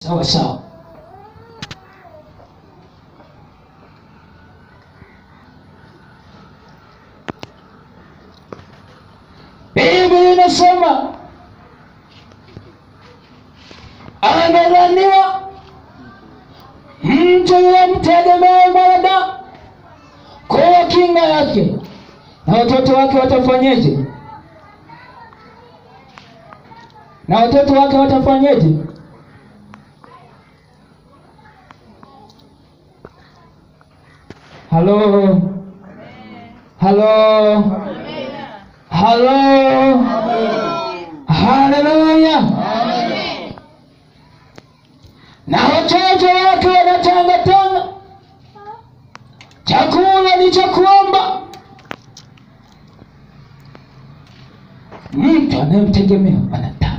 sawa sawa. Biblia inasema amedhaniwa mtu yemtegemea mwanadamu kuwa kinga yake, na watoto wake watafanyeje? Na watoto wake watafanyeje? Halo, halo, halo, haleluya! Na watoto wake wanatangatanga, chakula ni cha kuomba. Mtu anayemtegemea anataka,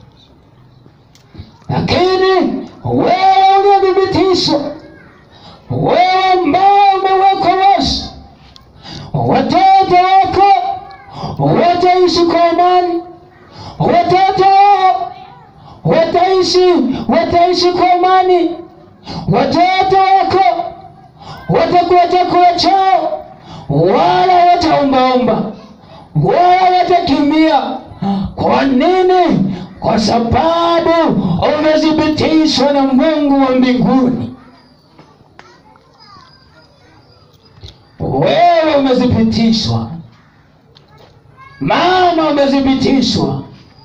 lakini wewe uliyethibitishwa wewe ambao umewekwa wazi, watoto wako wataishi kwa amani, watoto wataishi wataishi kwa amani, watoto wako watakuwa chakula chao, wala wataombaomba wala watakimbia. Kwa nini? Kwa sababu umethibitishwa na Mungu wa mbinguni. Wewe umethibitishwa, maana umethibitishwa.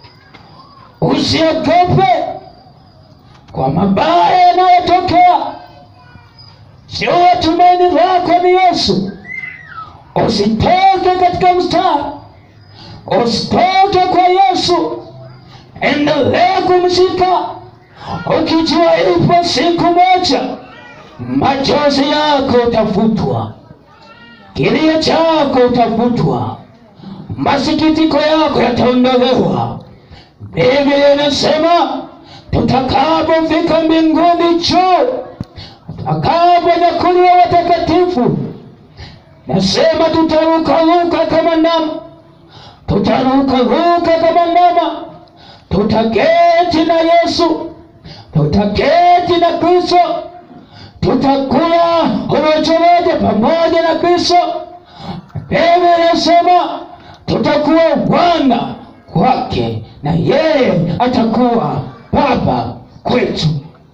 Usiogope kwa mabaya yanayotokea, sio tumaini lako ni Yesu. Usitoke katika mstari, usitoke kwa Yesu, endelea kumshika ukijua ipo siku moja machozi yako utafutwa kilio chako utafutwa, masikitiko yako yataondolewa. Biblia inasema tutakapofika mbinguni juu, tutakaponyakuliwa watakatifu, nasema tutarukaruka kama ndama, tutarukaruka kama ndama, tutaketi na Yesu, tutaketi na Kristo tutakula urojo moja pamoja na Kristo. Biblia inasema tutakuwa wana kwake na yeye atakuwa baba kwetu.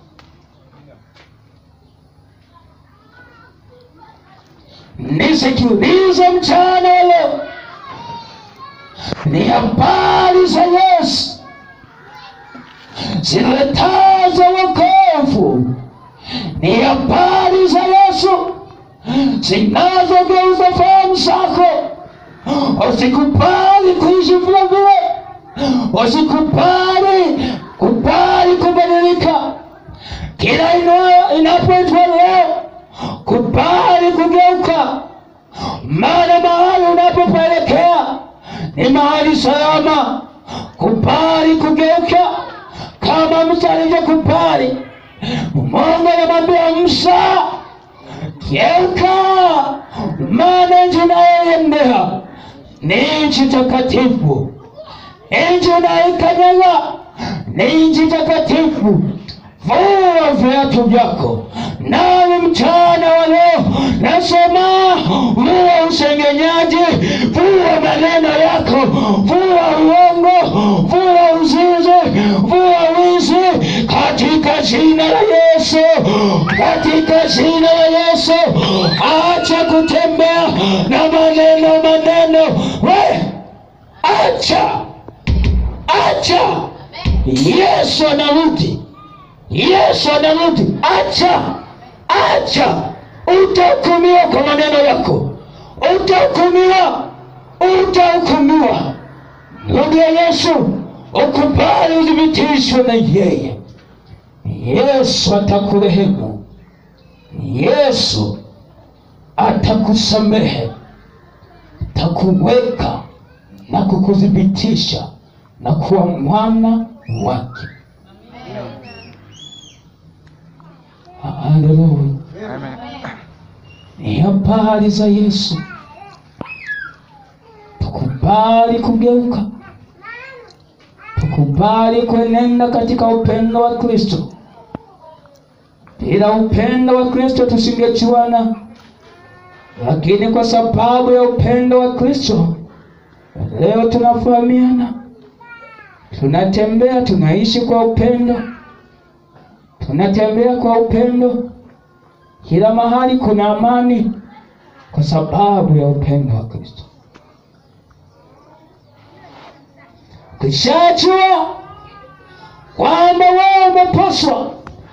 Nisikilize mchana wa leo, ni habari za Yesu ziletazo wokovu ni habari za Yesu zinazogeuza fahamu zako. Usikubali kuishi vile vile, usikubali kubali kubadilika. Kila ina- inapoitwa leo, kubali kugeuka, maana mahali unapopaelekea ni mahali salama. Kubali kugeuka kama Musa alivyokubali. Mungu anamwambia Musa, geuka, maana nchi unayoiendea ni nchi takatifu, nchi unayoikanyaga ni nchi takatifu. Vua viatu vyako. Nami mchana wa leo nasema, vua usengenyaji, vua maneno yako, vua uongo, vua uzinzi, vua wizi, katika jina la Yesu, katika jina la Yesu. Acha kutembea na maneno maneno, we acha, acha. Yesu anarudi. Yesu anarudi. Acha, acha, utahukumiwa kwa maneno yako, utahukumiwa, utahukumiwa. Rudi ya Yesu, ukubali uthibitishwe na yeye. Yesu atakurehemu, Yesu atakusamehe, atakuweka na kukuthibitisha na kuwa mwana wake. Haleluya. Ni habari za Yesu. Tukubali kugeuka, tukubali kuenenda katika upendo wa Kristo, Bila upendo wa Kristo tusingejuana, lakini kwa sababu ya upendo wa Kristo leo tunafahamiana, tunatembea, tunaishi kwa upendo, tunatembea kwa upendo. Kila mahali kuna amani kwa sababu ya upendo wa Kristo. Ukishajua kwamba wewe umeposwa,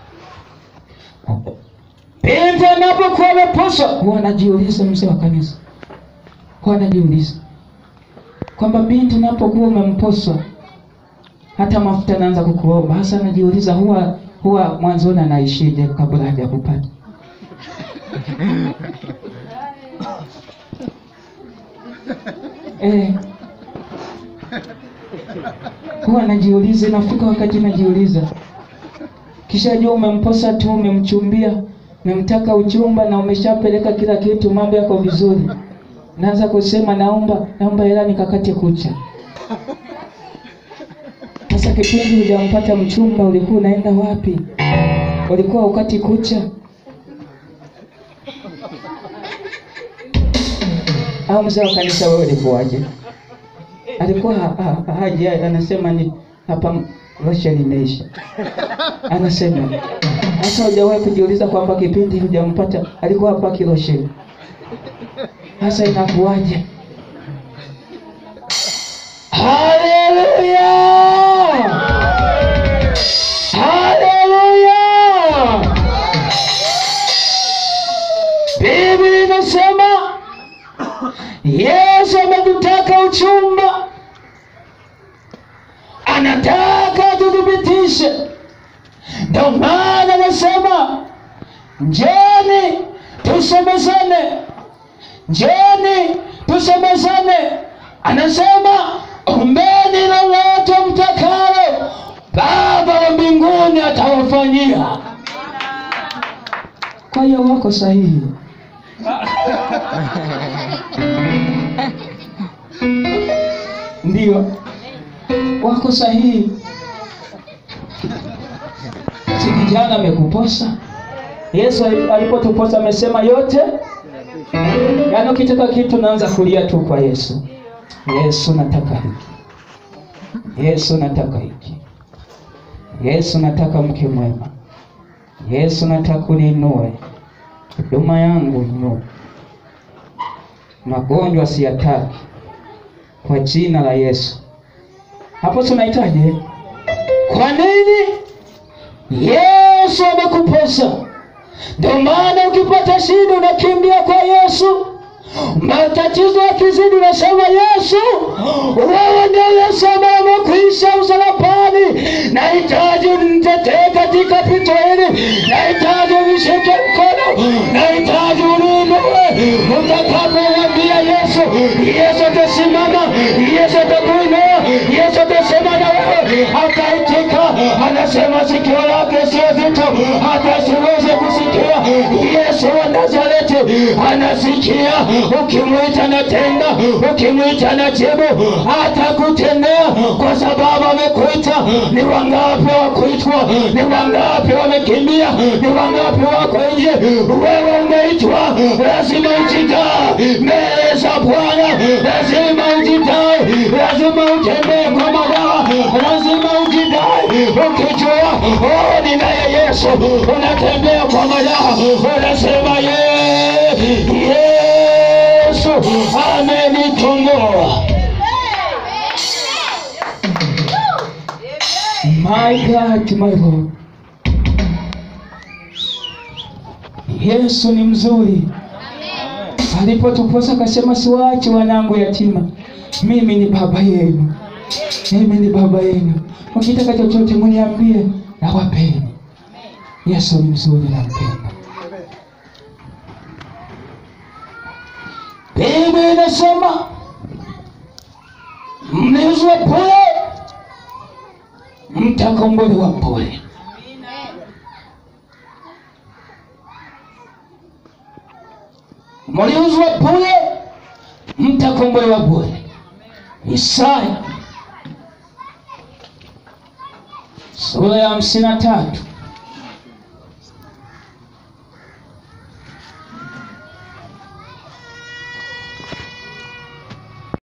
binti anapokuwa ameposwa, huwa anajiuliza, mzee wa kanisa huwa anajiuliza kwamba binti unapokuwa umemposwa, hata mafuta anaanza kukuomba. Hasa anajiuliza huwa huwa mwanzoni anaishije kabla hajakupata eh huwa najiuliza, inafika wakati najiuliza, kisha jua umemposa tu, umemchumbia, umemtaka uchumba na umeshapeleka kila kitu, mambo yako vizuri, naanza kusema naomba, naomba hela nikakate kucha. Sasa kipindi hujampata mchumba, ulikuwa unaenda wapi? Ulikuwa ukati kucha au mzee wa kanisa, wewe ulikuwaje? alikuwa ha, ha, haji anasema ni hapa losheni imeisha. Anasema hata hujawahi kujiuliza kwamba kipindi hujampata alikuwa hapa kilosheni. Sasa inakuwaje? Haleluya! Haleluya! Biblia inasema Yesu ametutaka uchumba, anataka tuthibitishe. Ndio maana anasema njoni tusemezane, njoni tusemezane. Anasema ombeni lolote mtakalo, Baba wa mbinguni atawafanyia. Kwa hiyo wako sahihi. Ndiyo, wako sahihi. Si kijana amekuposa? Yesu alipotuposa amesema yote, yaani ukitaka kitu naanza kulia tu kwa Yesu. Yesu, nataka hiki. Yesu, nataka hiki. Yesu, nataka mke mwema. Yesu, nataka uninue huduma yangu inue, magonjwa siyataki kwa jina la Yesu. Hapo tunahitaji kwa nini? Yesu amekuposa. Ndio maana ukipata shida unakimbia kwa Yesu. Matatizo yakizidi unasema Yesu, wewe ndio Yesu ambaye amekuisha msalabani. Nahitaji unitetee katika pito hili, nahitaji unishike mkono, nahitaji uniinue. Utakapomwambia Yesu, Yesu atasimama, Yesu atakuinua, Yesu atasema na wewe, ataitika. Anasema sikio lake sio zito, hata siweze kusikia. Yesu wa Nazareti anasikia ukimwita na tenda, ukimwita na jibu, atakutendea kwa sababu amekuita. Ni wangapi wakuitwa? Ni wangapi wamekimbia? Ni wangapi wako nje? Wewe umeitwa, lazima ujidae mbele za Bwana, lazima ujidae, lazima utembee kwa madawa, lazima ujidae ukijua, oh, ninaye Yesu. Unatembea kwa madawa, unasema ye Yesu amenikomboa. My God, my Lord. Yesu ni mzuri. Alipotuposa akasema, siwaachi wanangu yatima, mimi ni baba yenu, mimi ni baba yenu, ukitaka chochote mniambie, nawapeni. Yesu ni mzuri, nampenda. Biblia inasema mliuzwa bure, mtakombolewa bure. Mliuzwa bure, mtakombolewa bure. Isaya sura ya hamsini na tatu